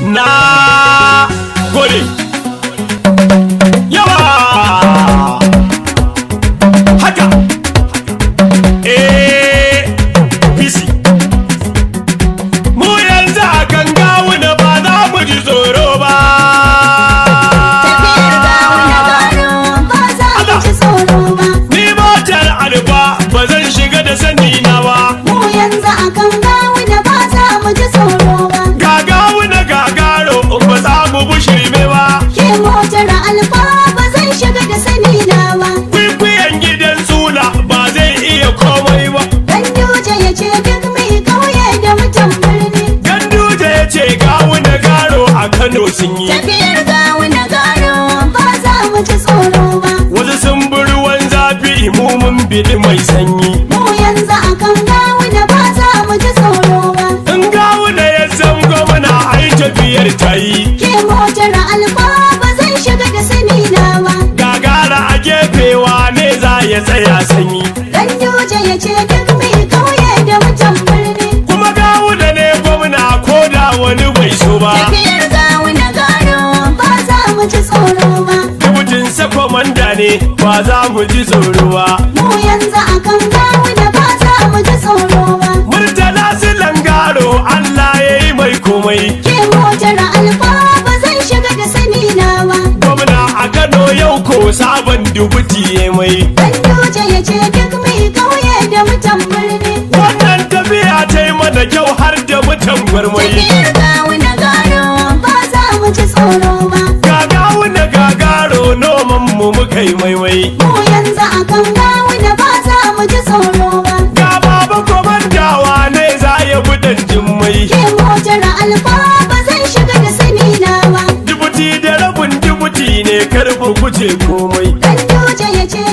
na gode yawa haka eh bisi mu yanzu a kan gawuna ba za mu ji tsoro ba Tafiyar gawuna gano ba za mu ji tsoro ba. ni motar alba ba zan shiga da sani na ba Mu yanzu akan gawuna ba za mu ji tsoro ba. ga gawuna gagaro ba za mu bushirme ba Ke motar alfa ba zan shiga da sani na ba. kwikwiyon gidan suna ba zai iya komai ba Dan Duje ya ce duk mai kauye da mutan birni. ganduje ya ce gawuna garo a kano sun yi Tafiyar gawuna gano ba za mu ji tsoro ba. wasu sun bi ruwan zafi mu mun biɗi mai sanyi Mu yanzu akan gawuna ba za mu ji tsoro ba. in gawuna ya san gwamna ai tafiyar ta yi Ke motar alfa ba zan shiga da sani na ba. gagara a gefewa ne za ya tsaya sanyi Dan Duje ya ce duk mai kauye da mutan birni. kuma gawuna ne gwamna ko da wani bai so ba Tafiyar gawuna gano ba za mu ji tsoro ba. dubutin sakwamanda ne ba za mu ji tsoro ba Mu yanzu akan gawuna ba za mu ji tsoro ba. murtala su langaro allah ya yi mai komai Ke motar alfa ba zan shiga da sani na ba. gwamna a kano yau ko sabon dubuti ya mai Dan Duje ya ce duk mai kauye da mutan birni. wannan tafiya ta yi mana kyau har da mutan gwarmai Tafiyar gawuna gano ba za mu ji tsoro ba. gagawu na gagaro noman mu muka yi maimai Mu yanzu akan gawuna ba za mu ji tsoro ba. ga baba komandawa ne za ya budan jimmai Ke motar alfa ba zan shiga da sani na ba. dubuti da rabin dubuti ne karfi kuce komai Dan Duje ya ce